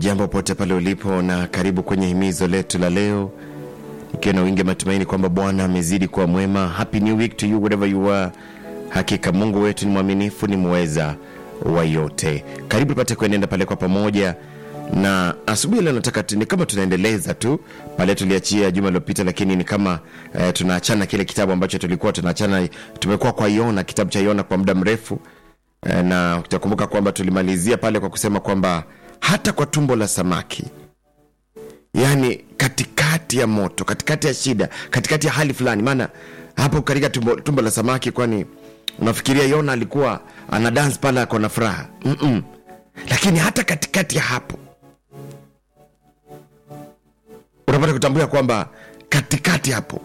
Ujambo pote pale ulipo na karibu kwenye himizo letu la leo, ikiwa na wingi matumaini kwamba Bwana amezidi kuwa mwema. Happy new week to you wherever you are. Hakika Mungu wetu ni mwaminifu, ni mweza wa yote. Karibu tupate kuenenda pale kwa pamoja, na asubuhi leo nataka tu, ni kama tunaendeleza tu pale tuliachia juma lilopita, lakini ni kama eh, tunaachana kile kitabu ambacho tulikuwa tunaachana. Tumekuwa kwa Yona, kitabu cha Yona kwa muda mrefu eh, na utakumbuka kwamba tulimalizia pale kwa kusema kwamba hata kwa tumbo la samaki yaani katikati ya moto katikati ya shida katikati ya hali fulani maana hapo katika tumbo, tumbo la samaki kwani unafikiria yona alikuwa ana dance pale ako na furaha Mm-mm. lakini hata katikati ya hapo unapata kutambua kwamba katikati hapo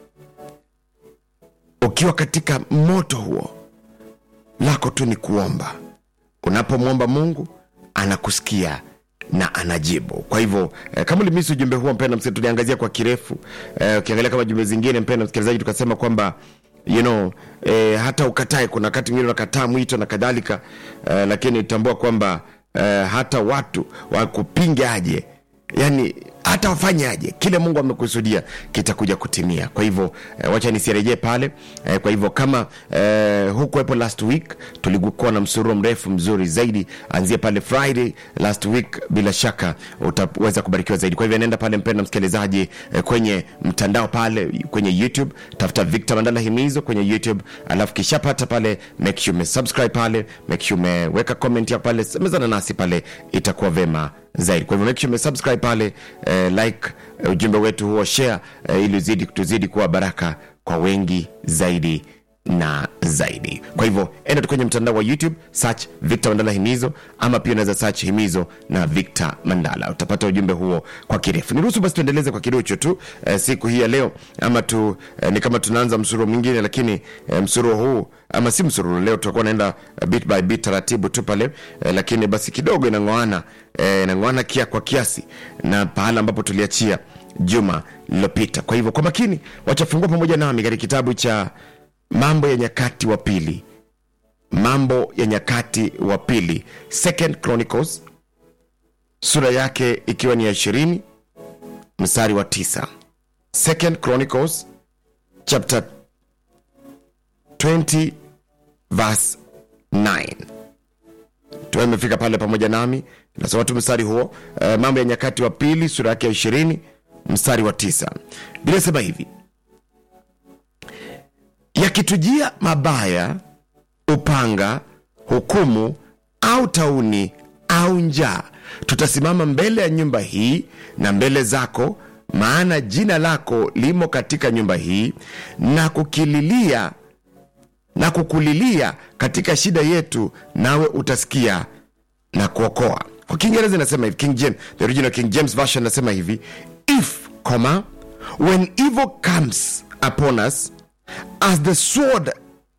ukiwa katika moto huo lako tu ni kuomba unapomwomba mungu anakusikia na anajibu kwa hivyo eh, kama ulimisi ujumbe huo mpenda msikilizaji tuliangazia kwa kirefu eh, ukiangalia kama jumbe zingine mpenda msikilizaji tukasema kwamba you know, eh, hata ukatae kuna wakati mwingine unakataa mwito na kadhalika eh, lakini tambua kwamba eh, hata watu wakupinge aje yani hata wafanye aje kile mungu amekusudia kitakuja kutimia kwa hivyo eh, wacha nisirejee pale eh, kwa hivyo kama eh, hukuwepo last week tulikuwa na msururo mrefu mzuri zaidi anzia pale friday last week bila shaka utaweza kubarikiwa zaidi kwa hivyo nenda pale mpenda msikilizaji eh, kwenye mtandao pale kwenye youtube tafuta victor mandala himizo kwenye youtube alafu kishapata pale make sure umesubscribe pale make sure umeweka comment ya pale semezana nasi pale itakuwa vema zaidi kwa hivyo make sure umesubscribe pale eh, like eh, ujumbe wetu huo share eh, ili uzidi tuzidi kuwa baraka kwa wengi zaidi na zaidi kwa hivyo enda tu kwenye mtandao wa youtube search victor mandala himizo ama pia unaweza search himizo na victor mandala utapata ujumbe huo kwa kirefu niruhusu basi tuendeleze kwa kidocho tu eh, siku hii ya leo ama tu eh, ni kama tunaanza msururo mwingine lakini eh, msururo huu ama si msururo leo tutakuwa naenda eh, bit by bit taratibu tu pale eh, lakini basi kidogo inang'oana eh, inang'oana kia kwa kiasi na pahala ambapo tuliachia juma lililopita kwa hivyo kwa makini wachafungua pamoja nami katika kitabu cha mambo ya nyakati wa pili mambo ya nyakati wa pili second chronicles sura yake ikiwa ni ya ishirini mstari wa tisa second chronicles chapter 20 verse 9 tuwe imefika pale pamoja nami nasoma tu mstari huo uh, mambo ya nyakati wa pili sura yake ya ishirini mstari wa tisa bila sema hivi yakitujia mabaya upanga hukumu au tauni au njaa tutasimama mbele ya nyumba hii na mbele zako maana jina lako limo katika nyumba hii na kukililia na kukulilia katika shida yetu nawe utasikia na kuokoa kwa kiingereza inasema hivi king james, the original king james version inasema hivi if comma when evil comes upon us as the sword